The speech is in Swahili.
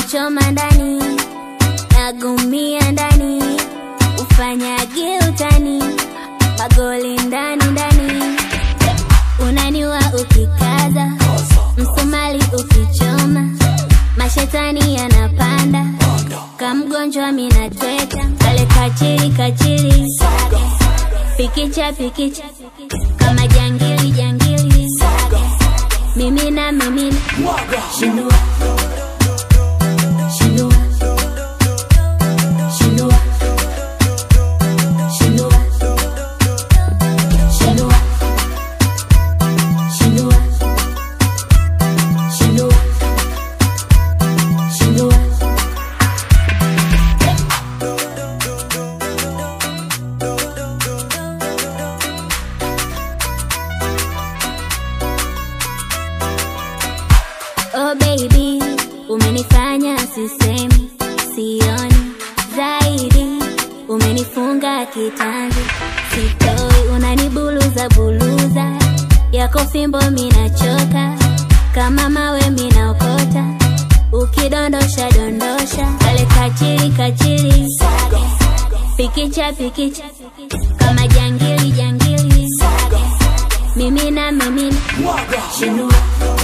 unanichoma ndani nagumia ndani ufanyage utani magoli ndani ndani unaniwa ukikaza msumali ukichoma mashetani yanapanda kamgonjwa minatweka kale kachiri kachiri pikicha pikicha kama jangili jangili mimina mimina shindua shindua shindua shindua shindua shindua shindua shindua Oh baby, umenifanya sisemi, sioni zaidi, umenifunga kitanzi, sitoi, unanibuluza buluza, yako fimbo minachoka, kama mawe minaokota, ukidondosha dondosha, kale kachiri kachiri, pikicha pikicha, kama jangili jangili, mimina mimina, shinua